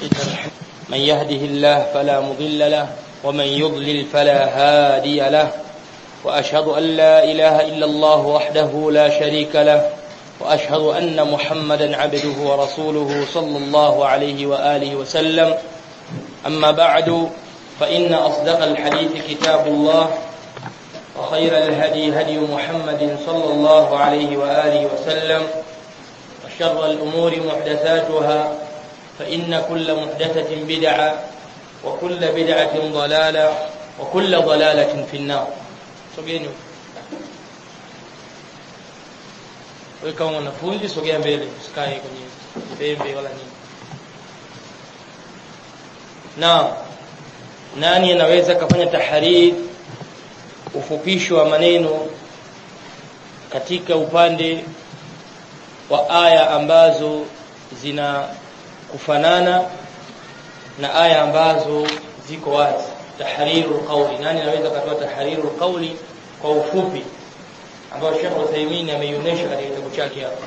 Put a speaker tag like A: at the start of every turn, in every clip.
A: من يهده الله فلا مضل له ومن يضلل فلا هادي له وأشهد أن لا إله إلا الله وحده لا شريك له وأشهد أن محمدا عبده ورسوله صلى الله عليه وآله وسلم أما بعد فإن أصدق الحديث كتاب الله وخير الهدي هدي محمد صلى الله عليه وآله وسلم وشر الأمور محدثاتها فإن كل محدثة بدعة وكل بدعة ضلالة وكل ضلالة في النار sogeni wewe kama mwanafunzi sogea mbele usikae kwenye pembe wala nini na nani anaweza kafanya tahariri ufupisho wa maneno katika upande wa aya ambazo zina kufanana na aya ambazo ziko wazi tahriru qawli nani anaweza kutoa tahriru qawli kwa ufupi ambao Sheikh Uthaymeen ameionyesha katika kitabu chake hapa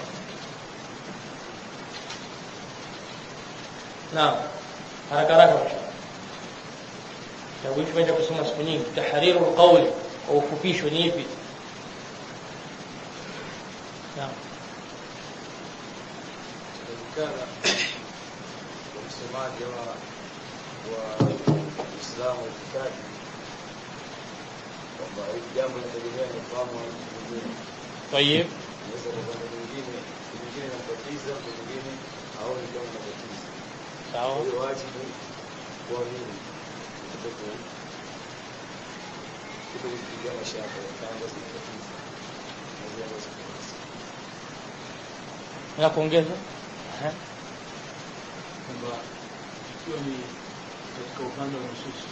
A: naam haraka haraka kitabu hicho tumeenda kusoma siku nyingi tahriru qawli kwa ufupisho ni ipi naam
B: msemaji wa Uislamu itikadi kwamba hili jambo linategemea ni ufahamu wa mtu mwingine.
A: طيب
B: Inaweza kwa upande mwingine, mwingine inambatiza, mwingine haoni kama inabatiza. Kwa
A: sawa
B: hiyo wajibu kuamini kuto kuto kupiga mashaka kama zinabatiza na zile ambazo zinabatiza.
A: na kuongeza Aha.
C: kwamba ikiwa ni katika upande wa nususi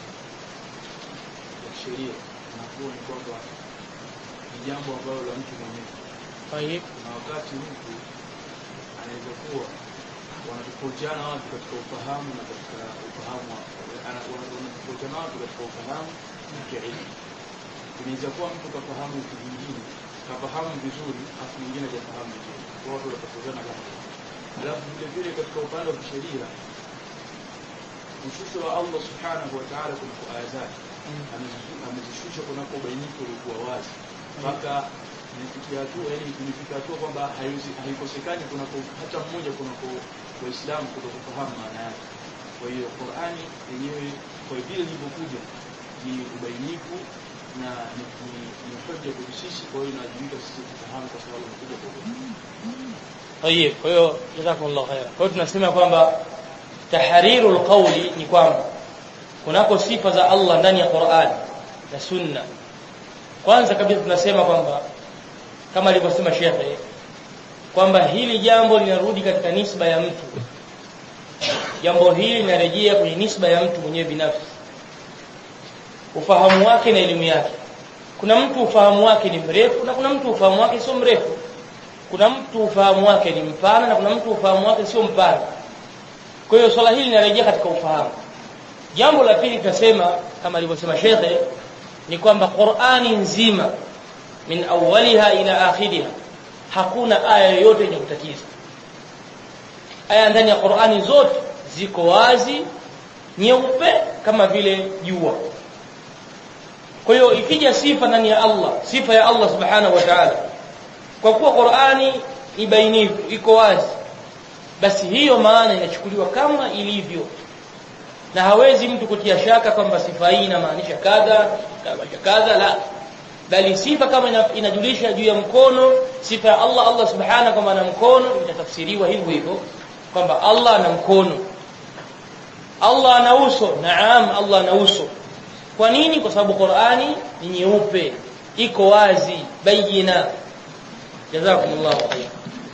C: ya kisheria nakuwa ni kwamba ni jambo ambalo la mtu mwenyewe
A: طيب
C: na wakati mtu anaweza kuwa wanatofautiana watu katika ufahamu na katika ufahamu wa- ana- wana- wanatofautiana watu katika ufahamu na kielimu inaweza kuwa mtu kafahamu vitu vingine kafahamu vizuri afu mwingine hajafahamu vizuri kwa watu wanatofautiana kama hivyo. alafu vile vile katika upande wa kisheria ushusho wa Allah subhanahu wa ta'ala kunako aya zake Amezisu- amezishusha kunako ubainifu uliokuwa wazi mpaka imefikia hatua yani imefika hatua kwamba haiwezi- haikosekani kunako hata mmoja kunako waislamu kutokufahamu maana yake kwa hiyo Qur'ani yenyewe kwa vile ilivyokuja ni ubainifu na ni, ni, ni hoja kwetu sisi kwa hiyo inawajibika sisi kufahamu kwa sababu imekuja kwa ubainifu
A: طيب kwa hiyo jazakumullahu khaira kwa hiyo tunasema kwamba tahrirul qawli ni kwamba kunako sifa za Allah ndani ya Qur'an na Sunna kwanza kabisa tunasema kwamba kama alivyosema shekhe kwamba hili jambo linarudi katika nisba ya mtu jambo hili linarejea kwenye nisba ya mtu mwenyewe binafsi ufahamu wake na elimu yake kuna mtu ufahamu wake ni mrefu na kuna mtu ufahamu wake sio mrefu kuna mtu ufahamu wake ni mpana na kuna mtu ufahamu wake sio mpana kwa hiyo swala hili linarejea katika ufahamu jambo la pili tunasema kama alivyosema shekhe ni kwamba Qur'ani nzima min awwaliha ila akhiriha hakuna aya yoyote yenye kutatiza aya ndani ya Qur'ani zote ziko wazi nyeupe kama vile jua kwa hiyo ikija sifa ndani ya Allah sifa ya Allah subhanahu wa ta'ala kwa kuwa Qur'ani ni bainifu iko wazi basi hiyo maana inachukuliwa kama ilivyo na hawezi mtu kutia shaka kwamba sifa hii inamaanisha kadha inamaanisha kadha la bali sifa kama ina- inajulisha juu ya mkono sifa ya Allah Allah subhanahu kwamba ana mkono itatafsiriwa hivyo hivyo kwamba Allah ana mkono Allah ana uso naam Allah ana uso kwa nini kwa sababu Qur'ani ni nyeupe iko wazi bayina jazakumullahu khairan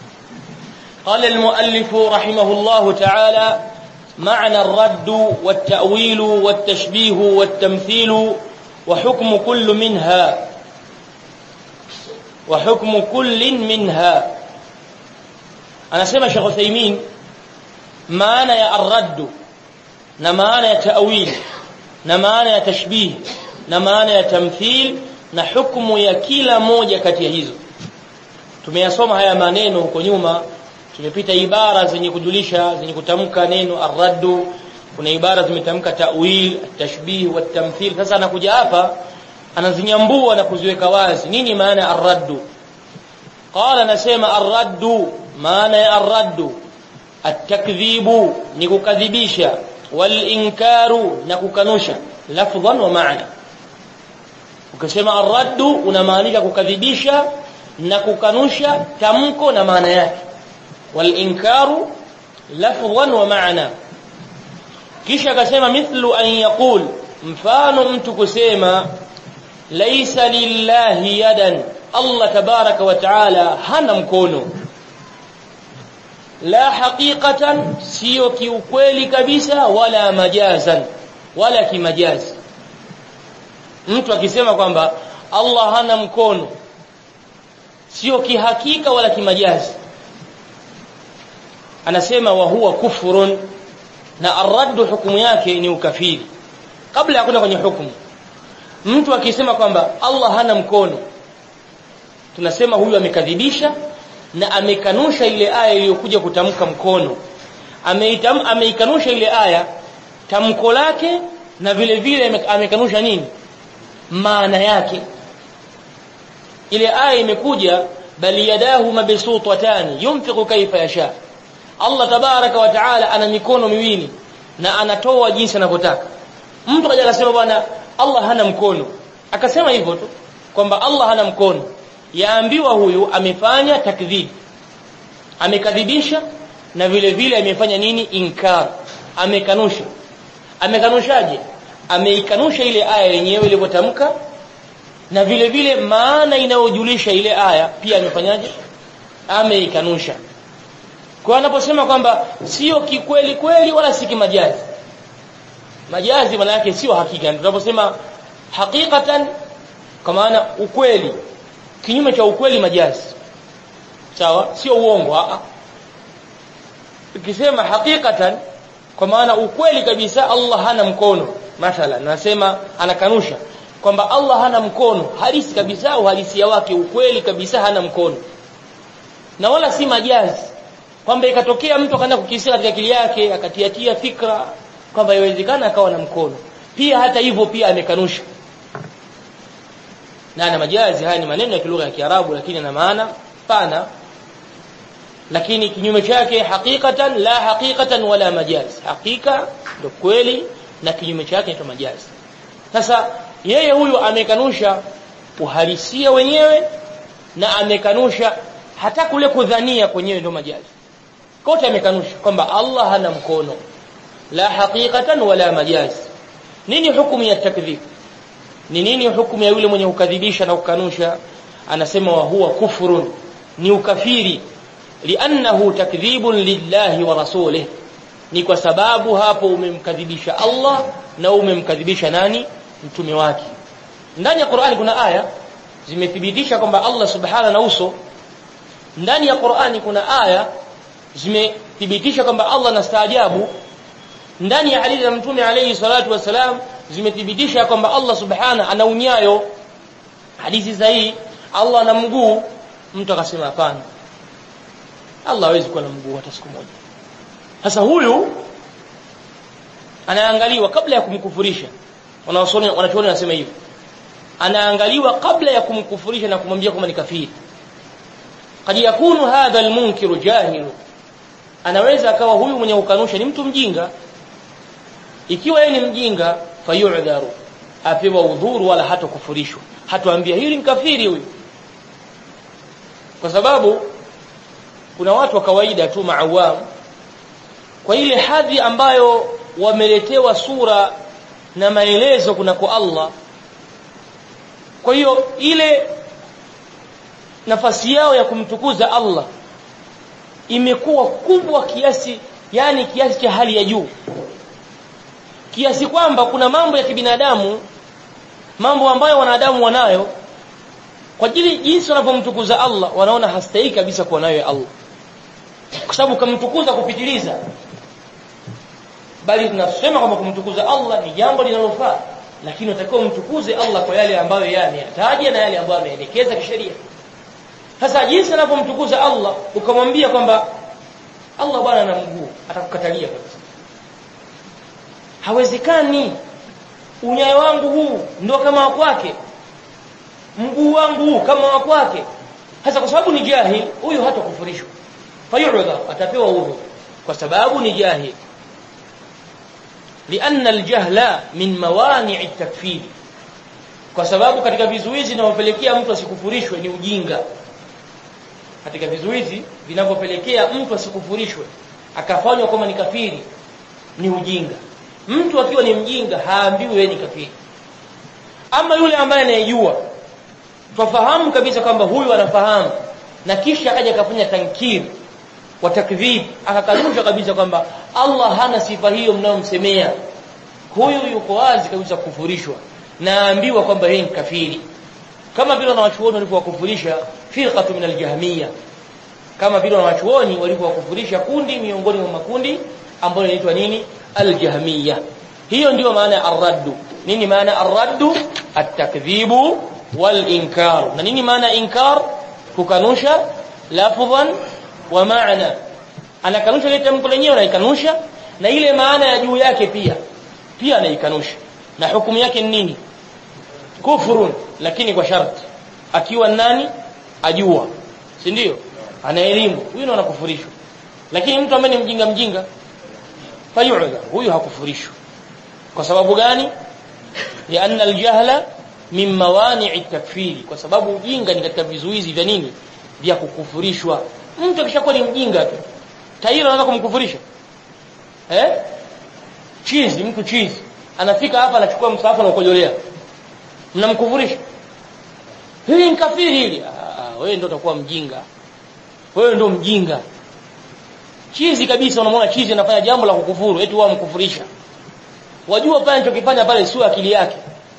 A: قال المؤلف رحمه الله تعالى معنى الرد والتأويل والتشبيه والتمثيل وحكم كل منها وحكم كل منها أنا سمع شيخ عثيمين معنى يا الرد na maana ya ta'wil na maana ya tashbih na maana ya tamthil na hukumu ya kila moja kati ya hizo tumeyasoma haya maneno huko nyuma tumepita ibara zenye kujulisha zenye kutamka neno arraddu kuna ibara zimetamka ta'wil tashbih wa tamthil sasa anakuja hapa anazinyambua na kuziweka wazi nini maana ya arraddu qala nasema arraddu maana ya arraddu التكذيب ni kukadhibisha walinkaru na kukanusha lafdhan wa maana ukisema arraddu unamaanisha kukadhibisha na kukanusha tamko na maana yake walinkaru lafdhan wa maana kisha akasema mithlu an yaqul mfano mtu kusema laisa lillahi yadan Allah tabaraka wa taala hana mkono la haqiqatan sio kiukweli kabisa wala majazan wala kimajazi mtu akisema kwamba Allah hana mkono sio kihakika wala kimajazi anasema wa huwa kufrun na arraddu hukumu yake ni ukafiri kabla ya kwenda kwenye hukumu mtu akisema kwamba Allah hana mkono tunasema huyu amekadhibisha na amekanusha ile aya iliyokuja kutamka mkono ameitam ameikanusha ile aya tamko lake na vile vile amekanusha nini maana yake ile aya imekuja bali yadahu mabsutatani yunfiqu kaifa yasha Allah tabaraka wa taala ana mikono miwili na anatoa jinsi anavyotaka mtu kaja akasema bwana Allah hana mkono akasema hivyo tu kwamba Allah hana mkono yaambiwa huyu amefanya takdhib amekadhibisha na vile vile amefanya nini inkar amekanusha amekanushaje ameikanusha ile aya yenyewe ilivyotamka na vile vile maana inayojulisha ile aya pia amefanyaje ameikanusha kwa anaposema kwamba sio kikweli kweli wala si kimajazi majazi maana yake sio hakika tunaposema hakikatan kwa maana ukweli kinyume cha ukweli majazi sawa sio uongo a ukisema hakikatan kwa maana ukweli kabisa Allah hana mkono mathalan nasema anakanusha kwamba Allah hana mkono halisi kabisa uhalisia wake ukweli kabisa hana mkono na wala si majazi kwamba ikatokea mtu akaanza kukisia katika akili yake akatiatia fikra kwamba iwezekana akawa na mkono pia hata hivyo pia amekanusha na na majazi haya ni maneno ya kilugha ya Kiarabu lakini na maana pana lakini kinyume chake hakikatan la hakikatan wala majaz hakika ndio kweli na kinyume chake ni majazi sasa yeye huyu amekanusha uhalisia wenyewe na amekanusha hata kule kudhania kwenyewe ndio majazi kote amekanusha kwamba Allah hana mkono la hakikatan wala majaz nini hukumu ya takdhib ni nini hukumu ya yule mwenye kukadhibisha na kukanusha anasema wa huwa kufrun ni ukafiri liannahu takdhibun lillahi wa rasulih ni kwa sababu hapo umemkadhibisha Allah na umemkadhibisha nani mtume wake ndani ya Qur'ani kuna aya zimethibitisha kwamba Allah subhanahu na uso ndani ya Qur'ani kuna aya zimethibitisha kwamba Allah anastaajabu ndani ya hadithi ya mtume alayhi salatu wasalam zimethibitisha kwamba Allah subhana ana unyayo hadithi sahihi Allah ana mguu mtu akasema hapana Allah hawezi kuwa na mguu hata siku moja sasa huyu anaangaliwa kabla ya kumkufurisha wanaosoma wanachuoni wanasema hivyo anaangaliwa kabla ya kumkufurisha na kumwambia kwamba ni kafiri kad yakunu hadha almunkiru jahilu anaweza akawa huyu mwenye kukanusha ni mtu mjinga ikiwa yeye ni mjinga fayudharu apewa udhuru wala hata kufurishwa hatuambia hili ni kafiri huyu kwa sababu kuna watu wa kawaida tu maawam kwa ile hadhi ambayo wameletewa sura na maelezo kuna kwa Allah kwa hiyo ile nafasi yao ya kumtukuza Allah imekuwa kubwa kiasi yani kiasi cha hali ya juu kiasi kwamba kuna mambo ya kibinadamu mambo ambayo wanadamu wanayo kwa ajili jinsi wanavyomtukuza Allah wanaona hastahili kabisa kuwa nayo Allah kwa sababu kumtukuza kupitiliza bali tunasema kwamba kumtukuza Allah ni jambo linalofaa lakini unatakiwa umtukuze Allah kwa yale ambayo yeye ameyataja na yale ambayo ameelekeza kisheria sasa jinsi anavyomtukuza Allah ukamwambia kwamba Allah bwana ana mguu atakukatalia kabisa hawezekani unyayo wangu huu ndio kama wa kwake mguu wangu huu kama wa kwake hasa kwa sababu ni jahil huyu hata kufurishwa fayu'dha atapewa udhu kwa sababu ni jahil لأن الجهل من موانع التكفير kwa sababu katika vizuizi vinavyopelekea mtu asikufurishwe ni ujinga katika vizuizi vinavyopelekea mtu asikufurishwe akafanywa kama ni kafiri ni ujinga mtu akiwa ni mjinga haambiwi yeye ni kafiri ama yule ambaye anayejua twafahamu kabisa kwamba huyu anafahamu na kisha akaja akafanya tankir wa takdhib akakanusha kabisa kwamba Allah hana sifa hiyo mnayomsemea huyu yuko wazi kabisa kufurishwa naambiwa kwamba yeye ni kafiri kama vile wanawachuoni walivyowakufurisha firqatu min aljahmiya kama vile wanawachuoni walivyowakufurisha kundi miongoni mwa makundi ambayo inaitwa nini aljahmiya hiyo ndiyo maana ya arraddu nini maana arraddu at-takdhibu wal inkar na nini maana inkar kukanusha lafdhan wa maana anakanusha ile tamko lenyewe anaikanusha na ile maana ya juu yake pia pia anaikanusha na hukumu yake ni nini kufurun lakini kwa sharti akiwa nani ajua si ndio ana elimu huyu ndo anakufurishwa lakini mtu ambaye ni mjinga mjinga fayu'dha huyu hakufurishwa kwa sababu gani lianna aljahla min mawani'i takfiri kwa sababu ujinga ni katika vizuizi vya nini vya kukufurishwa mtu akishakuwa ni mjinga tu taira anaweza kumkufurisha eh chizi mtu chizi anafika hapa anachukua msahafu na ukojolea mnamkufurisha hili ni kafiri hili ah wewe ndio utakuwa mjinga wewe ndio mjinga chizi kabisa unamwona chizi anafanya jambo la kukufuru eti wao mkufurisha wajua pale anachokifanya pale sio akili yake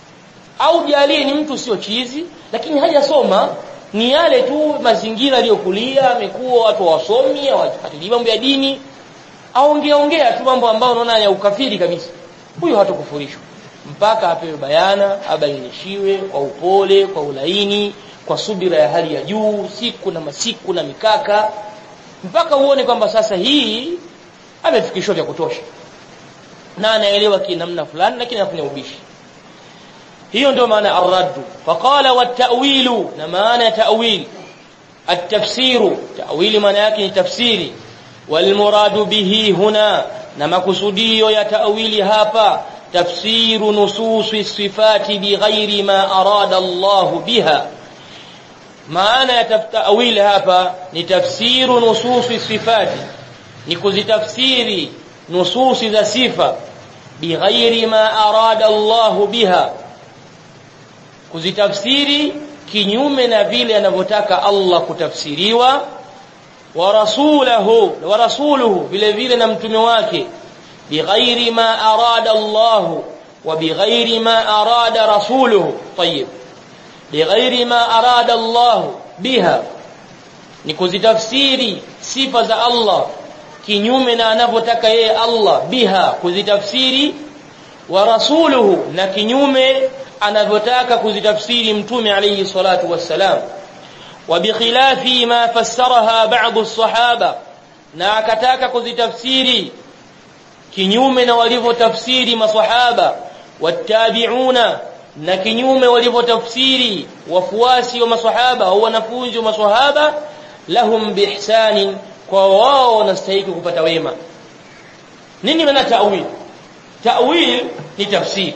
A: au jalie ni mtu sio chizi lakini hajasoma ni yale tu mazingira aliyokulia amekuwa watu wasomi hawafuatilii mambo ya dini aongea ongea tu mambo ambayo unaona ya ukafiri kabisa huyo hatakufurishwa mpaka apewe bayana abainishiwe kwa upole kwa ulaini kwa subira ya hali ya juu siku na masiku na mikaka mpaka uone kwamba sasa hii amefikishwa vya kutosha na anaelewa kinamna fulani lakini anafanya ubishi hiyo ndio maana arraddu faqala wat-ta'wilu na maana ya ta'wil at-tafsiru ta'wili maana yake ni tafsiri wal muradu bihi huna na makusudio ya ta'wili hapa tafsiru nususi sifati bighairi ma arada Allah biha maana ya ta'wil hapa ni tafsiru nususi sifati ni kuzitafsiri nususi za sifa bighairi ma arada Allah biha kuzitafsiri kinyume na vile anavyotaka Allah kutafsiriwa wa rasulahu wa rasuluhu vile vile na mtume wake bighairi ma arada Allah wa bighairi ma arada rasuluhu طيب bighairi ma arada Allah biha ni kuzitafsiri sifa za Allah kinyume na anavyotaka yeye Allah biha kuzitafsiri wa rasuluhu na kinyume anavyotaka kuzitafsiri mtume alayhi salatu wassalam wa bikhilafi ma fassaraha ba'd as-sahaba na akataka kuzitafsiri kinyume na walivyotafsiri maswahaba wattabi'una na kinyume walivyotafsiri wafuasi wa maswahaba au wanafunzi wa maswahaba lahum biihsanin kwa wao wanastahili kupata wema nini maana ta'wil ta'wil ni tafsiri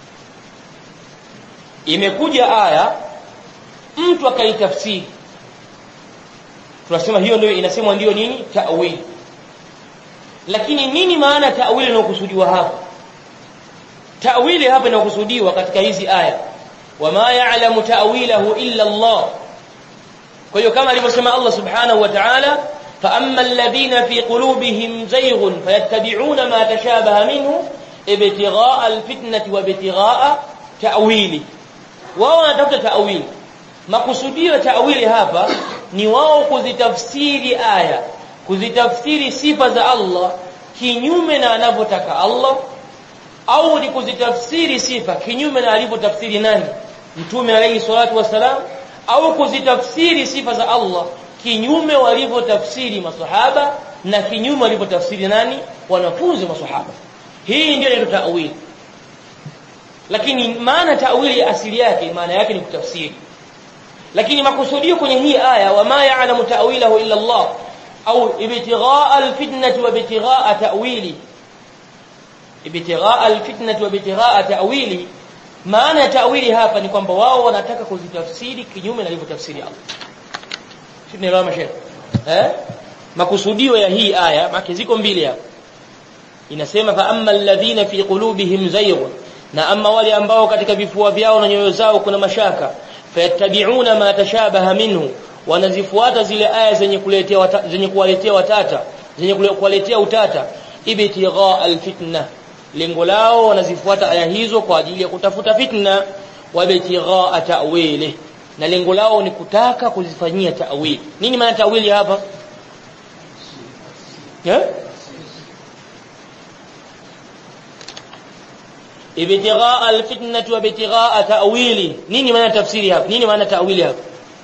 A: imekuja aya mtu akaitafsiri tunasema hiyo ndio inasemwa ndio nini ta'wil lakini nini maana ta'wil inayokusudiwa hapa ta'wili hapa inayokusudiwa katika hizi aya wama ya'lamu ta'wilahu illa Allah kwa hiyo kama alivyosema Allah subhanahu wa ta'ala فأما الذين في قلوبهم زيغ فيتبعون ما تشابه منه ابتغاء الفتنة وابتغاء تأويله wao wanatafuta ta'wili makusudio ya ta'wili hapa ni wao kuzitafsiri aya kuzitafsiri sifa za Allah kinyume na anavyotaka Allah au ni kuzitafsiri sifa kinyume na alivyotafsiri nani mtume alayhi salatu wasalam au kuzitafsiri sifa za Allah kinyume walivyotafsiri masahaba na kinyume walivyotafsiri nani wanafunzi wa maswahaba hii ndio inaitwa ta'wil lakini maana ta'wili asili yake maana yake ni kutafsiri lakini makusudio kwenye hii aya wama ya'lamu ta'wilahu illa Allah au ibtighaa alfitnati wa ibtighaa ta'wili ibtighaa alfitnati wa ibtighaa ta'wili maana ya ta'wili hapa ni kwamba wao wanataka kuzitafsiri kinyume na alivyotafsiri Allah tunaelewa mashaikh eh makusudio ya hii aya maki ziko mbili hapa inasema fa amma alladhina fi qulubihim zayghun na amma wale ambao katika vifua vyao na nyoyo zao kuna mashaka fayattabi'una ma tashabaha minhu wanazifuata zile aya zenye kuletea wata, zenye kuwaletea watata zenye kuwaletea utata ibtigha alfitna lengo lao wanazifuata aya hizo kwa ajili ya kutafuta fitna wa ibtigha ta'wili na lengo lao ni kutaka kuzifanyia ta'wili nini maana ta'wili hapa eh ibtigha alfitnah wa ibtigha ta'wili nini maana tafsiri hapa nini maana ta'wili hapa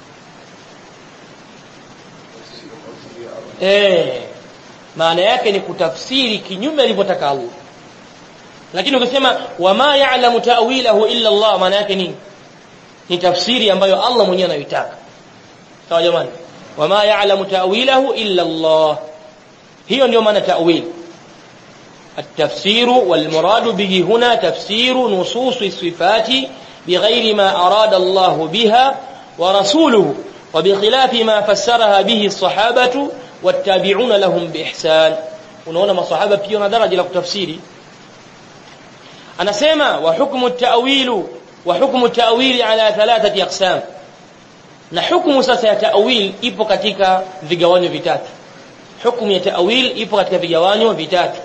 A: eh maana yake ni kutafsiri kinyume alivyotaka Allah lakini ukisema wama ya'lamu ta'wilahu illa Allah maana yake nini ni tafsiri ambayo Allah mwenyewe anaitaka sawa jamani wama ya'lamu ta'wilahu illa Allah hiyo ndio maana ta'wil التفسير والمراد به هنا تفسير نصوص الصفات بغير ما أراد الله بها ورسوله وبخلاف ما فسرها به الصحابة والتابعون لهم بإحسان unaona masahaba pia na daraja la kutafsiri anasema wa hukmu at-ta'wil wa hukmu at-ta'wil ala thalathati aqsam na hukumu sasa ya ta'wil ipo katika vigawanyo vitatu hukumu ya ta'wil ipo katika vigawanyo vitatu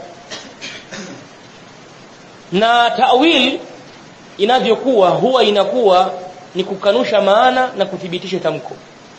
A: na ta'wil inavyokuwa huwa inakuwa ni kukanusha maana na kuthibitisha tamko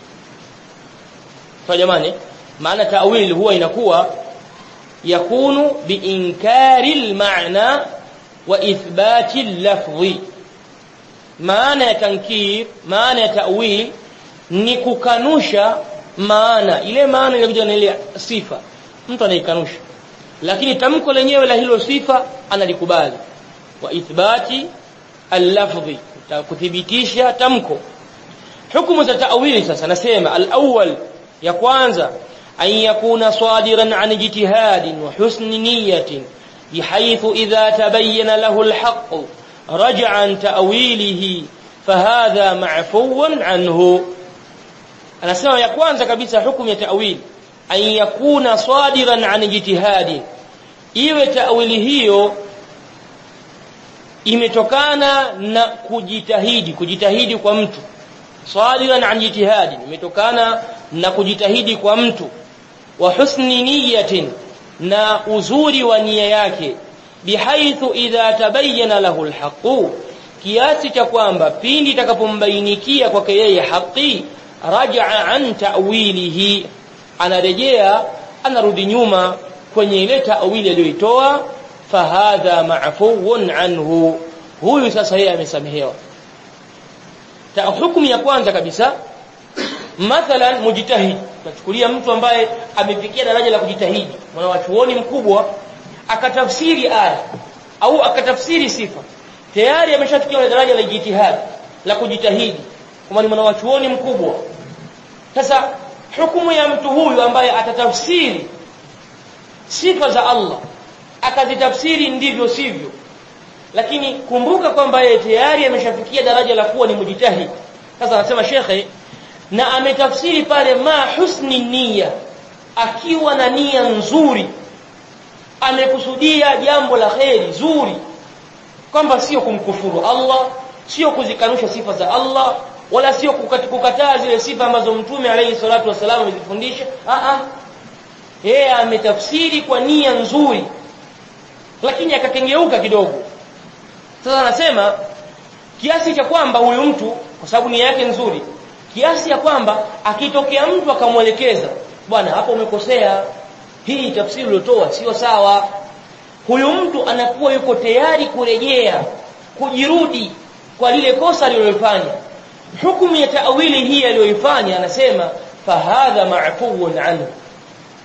A: kwa jamani maana ta'wil huwa inakuwa yakunu biinkari almaana wa ithbati lafdhi maana ya tankir maana ya ta'wil ni kukanusha maana ile maana inakuja na ile sifa mtu anaikanusha lakini tamko lenyewe la hilo sifa analikubali wa ithbati al-lafdhi kuthibitisha tamko hukumu za ta'wili sasa nasema al-awwal ya kwanza an yakuna sadiran an ijtihadin wa husni niyatin bihaythu idha tabayyana lahu al-haqq raja'a an ta'wilihi fahadha ma'fuwan anhu anasema ya kwanza kabisa hukumu ya ta'wili an yakuna sadiran an ijtihadin iwe ta'wili hiyo imetokana na kujitahidi kujitahidi kwa mtu sadiran an jitihadi imetokana na kujitahidi kwa mtu wa husni niyatin na uzuri wa nia yake bihaithu idha tabayyana lahu alhaqu kiasi cha kwamba pindi itakapombainikia kwake yeye haki raja'a an ta'wilihi anarejea anarudi nyuma kwenye ile ta'wili aliyoitoa fahadha ma'fuun anhu huyu sasa yeye amesamehewa hukumu ya kwanza kabisa mathalan mujtahid tuchukulia mtu ambaye amefikia daraja la kujitahidi mwana wa chuoni mkubwa akatafsiri aya au akatafsiri sifa tayari ameshafikia daraja la jitihad la kujitahidi kama ni mwana wa chuoni mkubwa sasa hukumu ya mtu huyu ambaye atatafsiri sifa za Allah akazitafsiri ndivyo sivyo lakini kumbuka kwamba yeye tayari ameshafikia daraja la kuwa ni mujtahid sasa anasema shekhe na ametafsiri pale ma husni nia akiwa na nia nzuri amekusudia jambo la kheri zuri kwamba sio kumkufuru Allah sio kuzikanusha sifa za Allah wala sio kukataa zile sifa ambazo mtume alayhi salatu wasallam amezifundisha a a yeye ametafsiri kwa nia nzuri lakini akakengeuka kidogo sasa anasema kiasi cha kwamba huyu mtu kwa sababu nia yake nzuri kiasi ya kwamba akitokea mtu akamwelekeza bwana hapo umekosea hii tafsiri uliotoa sio sawa huyu mtu anakuwa yuko tayari kurejea kujirudi kwa lile kosa alilofanya hukumu ya taawili hii aliyoifanya anasema fahadha ma'fuun anhu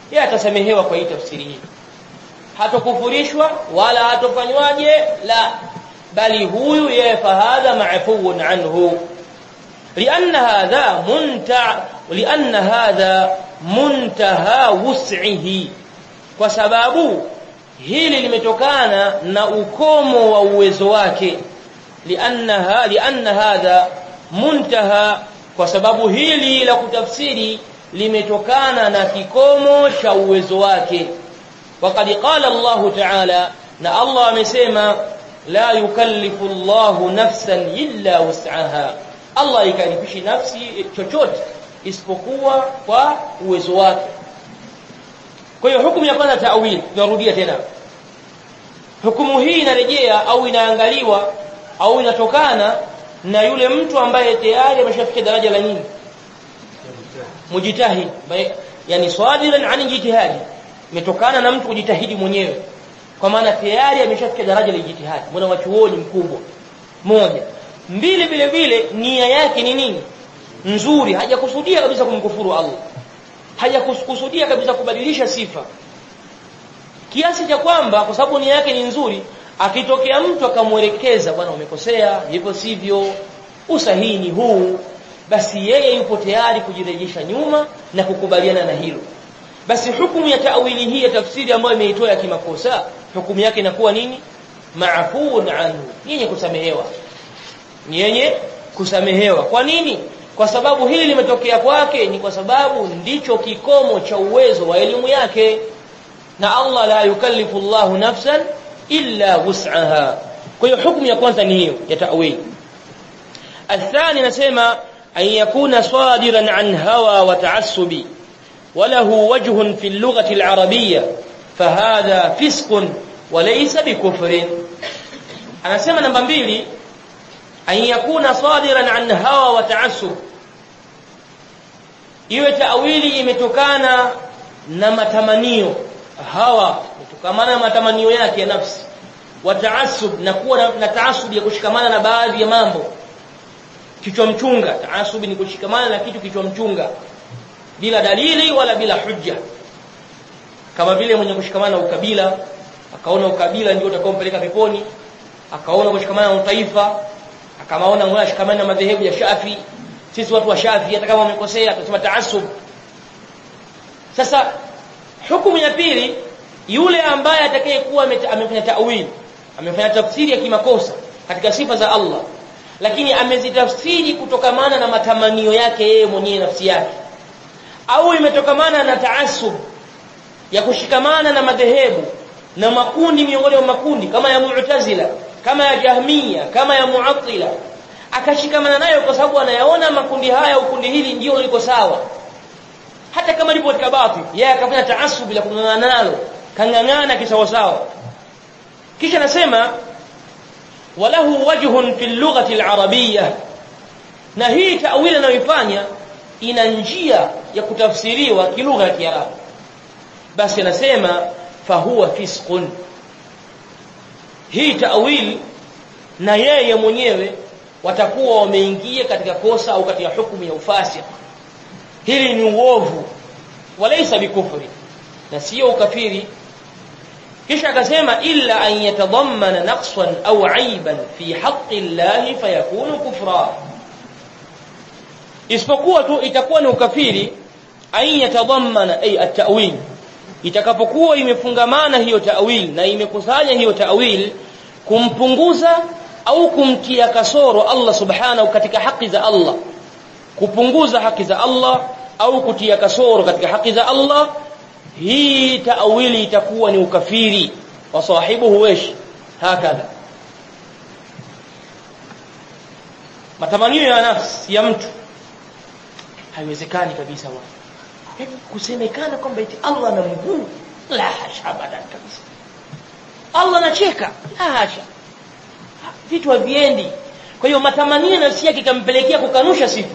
A: yeye atasamehewa kwa hii tafsiri hii hatokufurishwa wala hatofanywaje la bali huyu yeye fahadha maafuun anhu لأن هذا منتع لأن هذا منتهى وسعه kwa sababu hili limetokana na ukomo wa uwezo wake lianna lianna hadha muntaha kwa sababu hili la kutafsiri limetokana na kikomo cha uwezo wake waqad qala Allah ta'ala na Allah amesema la yukallifu Allah nafsan illa wus'aha Allah ikalifishi nafsi chochote isipokuwa kwa uwezo wake kwa hiyo hukumu ya kwanza ta'wil tunarudia tena hukumu hii inarejea au inaangaliwa au inatokana na yule mtu ambaye tayari ameshafikia daraja la nini mujitahid yani swadiran an jitihadi imetokana na mtu kujitahidi mwenyewe kwa maana tayari ameshafikia daraja la jitihadi mwana wa chuoni mkubwa moja mbili vile vile nia yake ni nini nzuri hajakusudia kabisa kumkufuru Allah hajakusudia kabisa kubadilisha sifa kiasi cha kwamba kwa sababu nia yake ni nzuri akitokea mtu akamwelekeza bwana umekosea hivyo sivyo usahihi ni huu basi yeye yupo tayari kujirejesha nyuma na kukubaliana na hilo basi hukumu ya tawili hii ya tafsiri ambayo imeitoa ya kimakosa hukumu yake inakuwa nini maafuun anhu yenye kusamehewa ni yenye kusamehewa kwa nini kwa sababu hili limetokea kwake ni kwa sababu ndicho kikomo cha uwezo wa elimu yake na Allah la yukallifu Allahu nafsan illa wus'aha kwa hiyo hukumu ya kwanza ni hiyo ya ta'wil الثاني نسمع أن يكون صادرا عن هوى وتعصب وله وجه في اللغة العربية فهذا فسق وليس بكفر أنا سمع نمبر 2 أن يكون صادرا عن هوى وتعصب iwe tawili imetokana na matamanio hawa kutokamana na matamanio yake ya nafsi wa taasub na kuwa na, na taasub ya kushikamana na baadhi ya mambo kichwa mchunga taasub ni kushikamana na kitu kichwa mchunga bila dalili wala bila hujja kama vile mwenye kushikamana na ukabila akaona ukabila ndio utakaompeleka peponi akaona kushikamana na utaifa akamaona ngoja shikamana na madhehebu ya Shafi sisi watu wa Shafi hata kama wamekosea tutasema taasub sasa hukumu ya pili yule ambaye atakayekuwa amefanya ta'wil amefanya tafsiri ya kimakosa katika sifa za Allah lakini amezitafsiri kutokamana na matamanio yake yeye mwenyewe nafsi yake au imetokamana na taasub ya kushikamana na madhehebu na makundi miongoni mwa makundi kama ya Mu'tazila kama ya Jahmiya kama ya Mu'attila akashikamana nayo kwa sababu anayaona makundi haya au kundi hili ndio liko sawa hata kama lipo katika batil yeye akafanya taasub bila kung'ang'ana nalo kang'ang'ana kisawa sawa kisha nasema walahu wajhun fi lughati al-arabiyyah na hii ta'wili anayoifanya ina njia ya kutafsiriwa kilugha ya Kiarabu basi anasema fahuwa fisqun hii ta'wil na yeye mwenyewe watakuwa wameingia katika kosa au katika hukumu ya ufasik hili ni uovu walaysa bikufri na sio ukafiri kisha akasema illa an yatadammana naqsan au aiban fi haqqi Allah fayakunu kufra isipokuwa tu itakuwa ni ukafiri an yatadammana ay at-ta'wil itakapokuwa imefungamana hiyo ta'wil na imekusanya hiyo ta'wil kumpunguza au kumtia kasoro Allah subhanahu katika haki za Allah kupunguza haki za Allah au kutia kasoro katika haki za Allah hii ta'wili itakuwa ni ukafiri wa sahibuhu wesh hakadha matamanio ya nafsi ya mtu haiwezekani kabisa wa kusemekana kwamba eti Allah ana mguu la hasha abadan kabisa Allah anacheka la hasha vitu haviendi kwa hiyo matamanio ya nafsi yake ikampelekea kukanusha sifa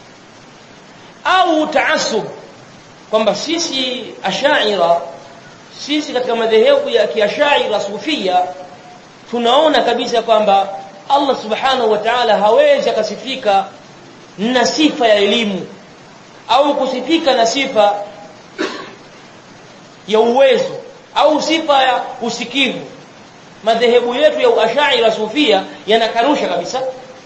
A: au taasub kwamba sisi ashaira sisi katika madhehebu ya kiashaira sufia tunaona kabisa kwamba Allah subhanahu wa ta'ala hawezi akasifika na sifa ya elimu au kusifika na sifa ya uwezo au sifa ya usikivu madhehebu yetu ya Ash'ari Sufia yanakanusha kabisa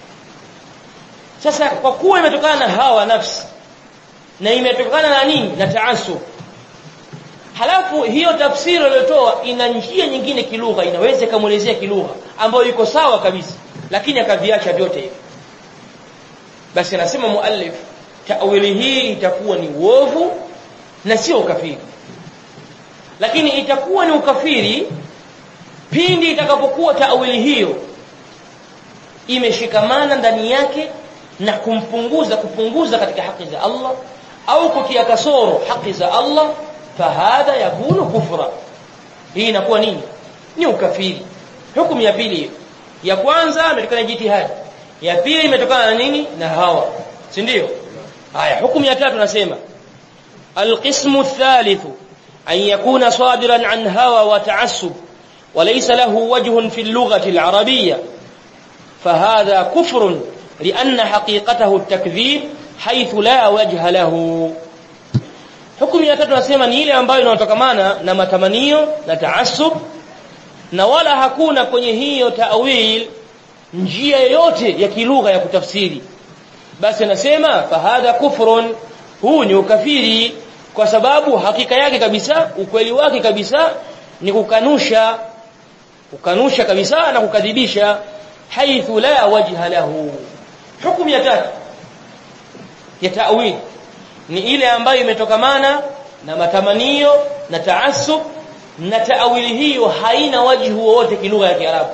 A: sasa kwa kuwa imetokana na hawa nafsi na imetokana na nini na taasub halafu hiyo tafsiri aliyotoa ina njia nyingine kilugha inaweza kumuelezea kilugha ambayo iko sawa kabisa lakini akaviacha vyote hivi basi anasema muallif tawili hii itakuwa ni uovu na sio ukafiri lakini itakuwa ni ukafiri pindi itakapokuwa tawili hiyo imeshikamana ndani yake na kumpunguza kupunguza katika haki za Allah au kutia kasoro haki za Allah fahadha yakunu kufra hii inakuwa nini ni ukafiri hukumu ya pili hiyo ya kwanza imetokana na jitihadi ya pili imetokana na nini na hawa si ndio haya hukumu ya tatu nasema alqismu thalithu an yakuna sadiran an hawa wa ta'assub وليس له وجه في اللغة العربية فهذا كفر لأن حقيقته التكذيب حيث لا وجه له hukumu ya tatu nasema ni ile ambayo inatokamana na matamanio na taasub na wala hakuna kwenye hiyo ta'wil njia yoyote ya kilugha ya kutafsiri basi anasema fahadha kufrun huu ni ukafiri kwa sababu hakika yake kabisa ukweli wake kabisa ni kukanusha kukanusha kabisa na kukadhibisha haithu la wajha lahu hukumu ya tatu ya ta'wil ni ile ambayo imetokamana na matamanio na taasub na taawili hiyo haina wajhu wowote kilugha ya Kiarabu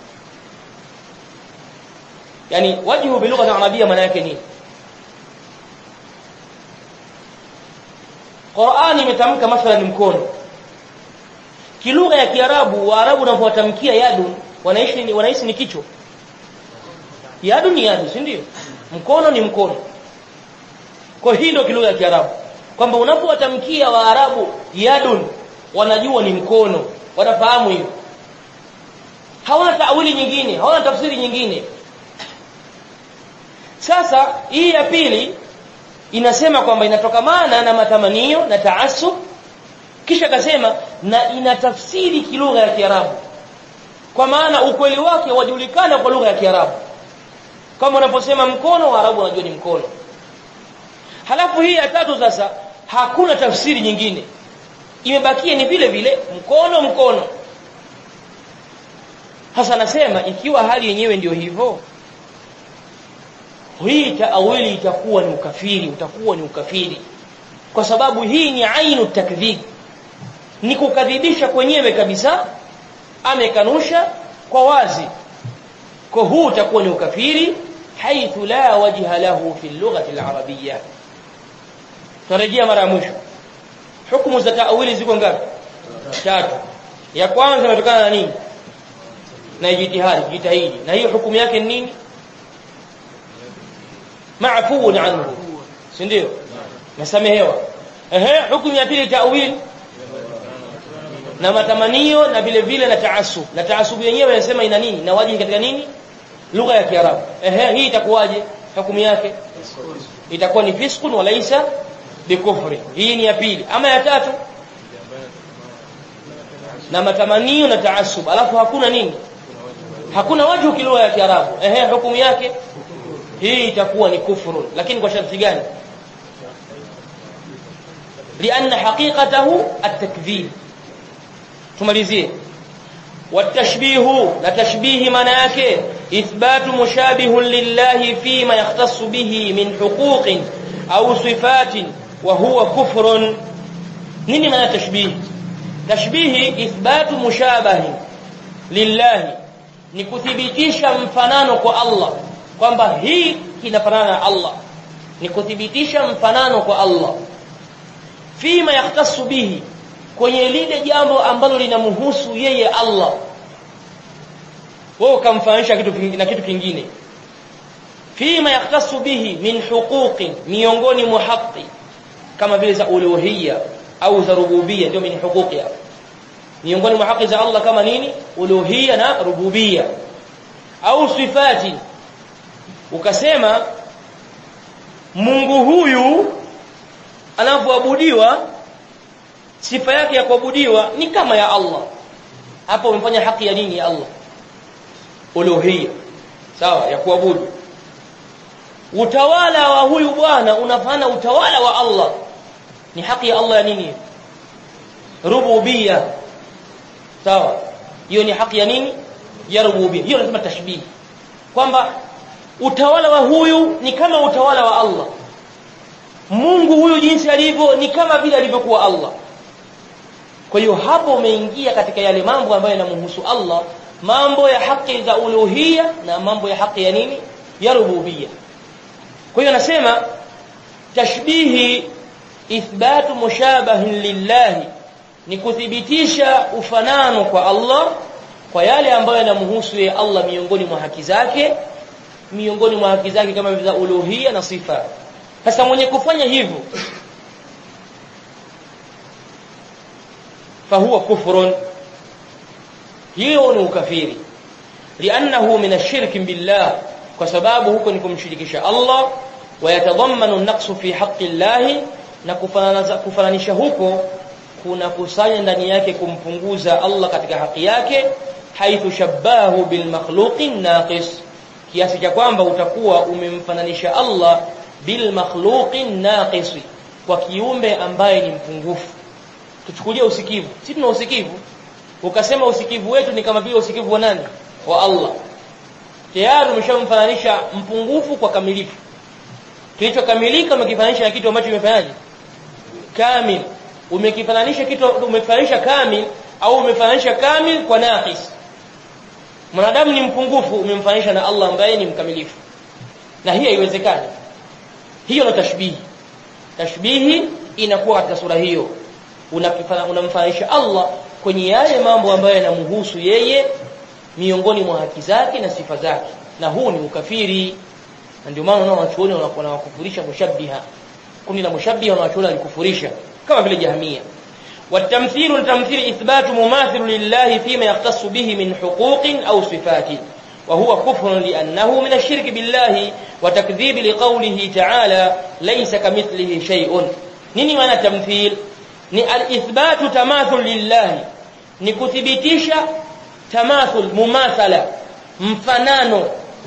A: yani wajhu bilugha ya Arabia maana yake nini Qur'an imetamka mathalan mkono kilugha ya Kiarabu Waarabu wanapotamkia yadun wanaishi wanaishi ni kichwa yadu ni yadu si ndio mkono ni mkono kwa hii ndio kilugha ya Kiarabu kwamba unapowatamkia Waarabu yadun wanajua ni mkono wanafahamu hiyo hawana taawili nyingine hawana tafsiri nyingine sasa hii ya pili inasema kwamba inatokamana na matamanio na taasub kisha akasema na ina tafsiri kilugha ya Kiarabu kwa maana ukweli wake wajulikana kwa lugha ya Kiarabu kama unaposema mkono Waarabu wanajua ni mkono halafu hii ya tatu sasa hakuna tafsiri nyingine imebakia ni vile vile mkono mkono hasa nasema ikiwa hali yenyewe ndio hivyo hii taawili itakuwa ni ukafiri utakuwa ni ukafiri kwa sababu hii ni ainu takdhib ni kukadhibisha kwenyewe kabisa amekanusha kwa wazi kwa huu utakuwa ni ukafiri haithu la wajha lahu fi lughati al-arabiyya tarejea mara ya mwisho hukumu za taawili ziko ngapi tatu ya kwanza inatokana na nini na jitihadi jitahidi na hiyo hukumu yake ni nini maafuun anhu si ndio nasamehewa ehe hukumu ya pili taawil na matamanio na vile vile na taasub na taasub yenyewe inasema ina nini na wajibu katika nini lugha ya kiarabu ehe hii itakuwaje hukumu yake itakuwa ni fiskun walaisa bikufri hii ni ya pili ama ya tatu na matamanio na taasub alafu hakuna nini hakuna wajhu kilugha ya kiarabu ehe hukumu yake hii itakuwa ni kufru lakini kwa sharti gani lianna haqiqatahu at-takdhib tumalizie والتشبيه لا تشبيه مناك إثبات مشابه لله فيما يختص به من حقوق أو صفات وهو كفر نين معنى تشبيه تشبيه إثبات مشابه لله nikuthibitisha mfanano kwa Allah kwamba hii kinafanana na Allah nikuthibitisha mfanano kwa Allah fima yahtassu bihi kwenye lile jambo ambalo linamhusu yeye Allah wewe ukamfanisha kitu kingine na kitu kingine fima yahtassu bihi min huquqin miongoni mwa haki kama vile za uluhiyya au za rububiyya ndio min huquqi miongoni mwa haki za Allah kama nini uluhiyya na rububiyya au sifati ukasema Mungu huyu anapoabudiwa sifa yake ya kuabudiwa ni kama ya Allah hapo umefanya haki ya nini ya Allah uluhiyya sawa ya kuabudu utawala wa huyu bwana unafana utawala wa Allah ni haki ya Allah ya nini rububiyya sawa hiyo ni haki ya nini ya rububiyya hiyo lazima tashbih kwamba utawala wa huyu ni kama utawala wa Allah Mungu huyu jinsi alivyo ni kama vile alivyokuwa Allah kwa hiyo hapo umeingia katika yale mambo ambayo yanamhusu Allah mambo ya haki za uluhiyya na mambo ya haki ya nini ya rububiyya kwa hiyo anasema tashbihi ithbatu mushabahin lillahi ni kuthibitisha ufanano kwa Allah kwa yale ambayo yanamhusu yeye Allah miongoni mwa haki zake miongoni mwa haki zake kama vile uluhiyya na sifa sasa mwenye kufanya hivyo fahuwa kufrun hiyo ni ukafiri li'annahu min ash-shirk billah kwa sababu huko ni kumshirikisha Allah wayatadhammanu an-naqsu fi haqqi Allah na kufananisha huko kuna kusanya ndani yake kumpunguza Allah katika haki yake haithu shabbahu bil makhluqin naqis kiasi cha kwamba utakuwa umemfananisha Allah bil makhluqin naqis kwa kiumbe ambaye ni mpungufu tuchukulie usikivu sisi tuna usikivu ukasema usikivu wetu ni kama vile usikivu wa nani wa Allah tayari umeshamfananisha mpungufu kwa kamilifu kilichokamilika umekifananisha na kitu ambacho kimefanyaje kamil umekifananisha kitu umekifananisha kamil au umefananisha kamil kwa naqis mwanadamu ni mpungufu umemfananisha na Allah ambaye ni mkamilifu na hii haiwezekani hiyo ni tashbihi tashbihi inakuwa katika sura hiyo unamfananisha Allah kwenye yale mambo ambayo yanamhusu yeye miongoni mwa haki zake na sifa zake na huu ni ukafiri na ndio maana unaona wanachuoni wanawakufurisha mushabbiha kundi la mushabbiha wanachuoni alikufurisha kama vile jahmia والتمثيل التمثيل إثبات مماثل لله فيما يختص به من حقوق أو صفات وهو كفر لأنه من الشرك بالله وتكذيب لقوله تعالى ليس كمثله شيء نيني معنى تمثيل ni al-ithbatu tamathul lillahi ni kuthibitisha tamathul mumathala mfanano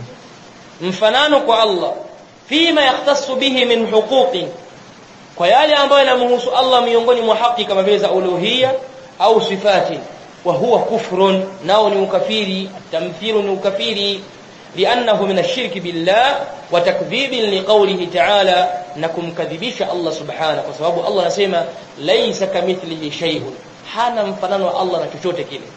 A: mfanano kwa Allah fima yahtassu bihi min huquqin kwa yale ambayo yanamhusu Allah miongoni mwa haki kama vile za uluhiyya au sifati wa huwa kufrun nao ni ukafiri tamthilu ni ukafiri لأنه من الشرك بالله وتكذيب لقوله تعالى نكم كذبيش الله سبحانه وسبب الله نسمى ليس كمثله شيء حانا مفنان الله نتشوت كده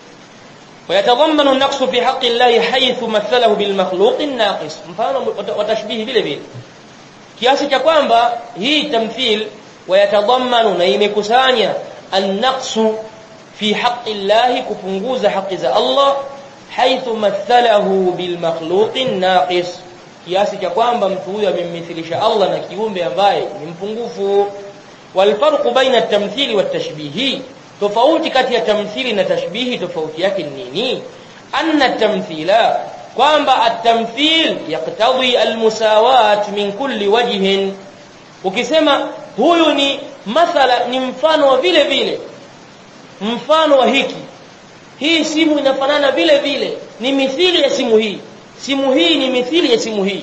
A: ويتضمن النقص في حق الله حيث مثله بالمخلوق الناقص mfano watashbihi vile vile kiasi cha kwamba hii tamthil wayatadhammanu na imekusanya an-naqsu fi haqqi Allah kupunguza haki za Allah haithu mathalahu bil makhluqin naqis kiasi cha kwamba mtu huyo amemmithilisha Allah na kiumbe ambaye ni mpungufu wal farqu baina at-tamthili wat tashbihi tofauti kati ya tamthili na tashbihi tofauti yake ni nini anna at-tamthila kwamba at-tamthil yaqtadi al-musawat min kulli wajhin ukisema huyu ni mathala ni mfano wa vile vile mfano wa hiki hii simu inafanana vile vile ni mithili ya simu hii simu hii ni mithili ya simu hii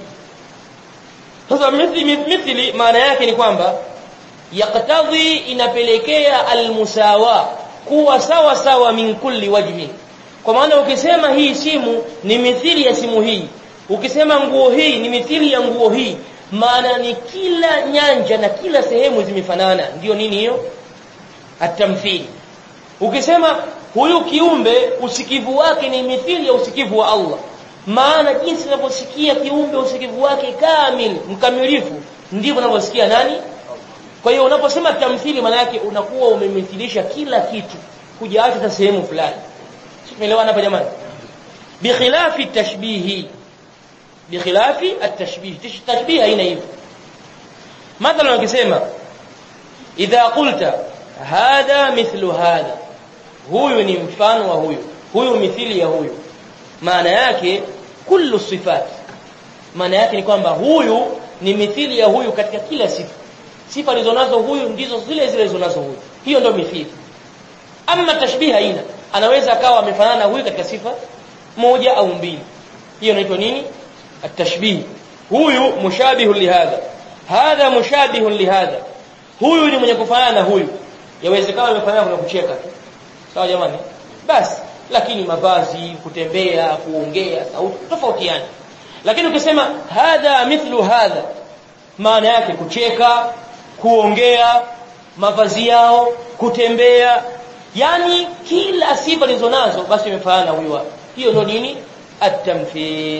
A: sasa mithili mithili maana yake ni kwamba yaqtadhi inapelekea almusawa kuwa sawa sawa min kulli wajhi kwa maana ukisema hii simu ni mithili ya simu hii ukisema nguo hii ni mithili ya nguo hii maana ni kila nyanja na kila sehemu zimefanana ndio nini hiyo atamthili ukisema huyu kiumbe usikivu wake ni mithili ya usikivu wa Allah maana jinsi unavyosikia kiumbe usikivu wake kamil mkamilifu ndivyo unavyosikia nani kwa hiyo unaposema tamthili maana yake unakuwa umemithilisha kila kitu hujaacha hata sehemu fulani tumeelewana hapa jamani bikhilafi tashbihi bikhilafi at-tashbih tashbih haina hivyo mathalan ukisema idha qulta hadha mithlu hadha huyu ni mfano wa huyu huyu mithili ya huyu maana yake kullu sifat maana yake ni kwamba huyu ni mithili ya huyu katika kila sifa sifa alizonazo huyu ndizo zile zile alizonazo huyu hiyo ndio mithili ama tashbih haina anaweza akawa amefanana huyu katika sifa moja au mbili hiyo inaitwa nini التشبيه huyu mushabihu lihadha hadha mushabihu lihadha huyu ni mwenye kufanana na huyu yawezekana amefanana kuna kucheka tu sawa jamani basi lakini mavazi kutembea kuongea sauti tofautiana lakini ukisema hadha mithlu hadha maana yake kucheka kuongea mavazi yao kutembea yani kila sifa lizonazo basi imefanana huyu hapa hiyo ndio nini at-tamthil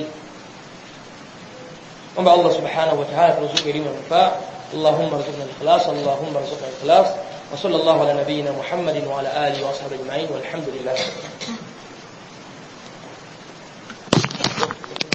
A: kwamba Allah subhanahu wa ta'ala turuzuku elimu ya manufaa اللهم ارزقنا الإخلاص اللهم ارزقنا الإخلاص وصلى الله على نبينا محمد وعلى آله وصحبه أجمعين والحمد لله رب العالمين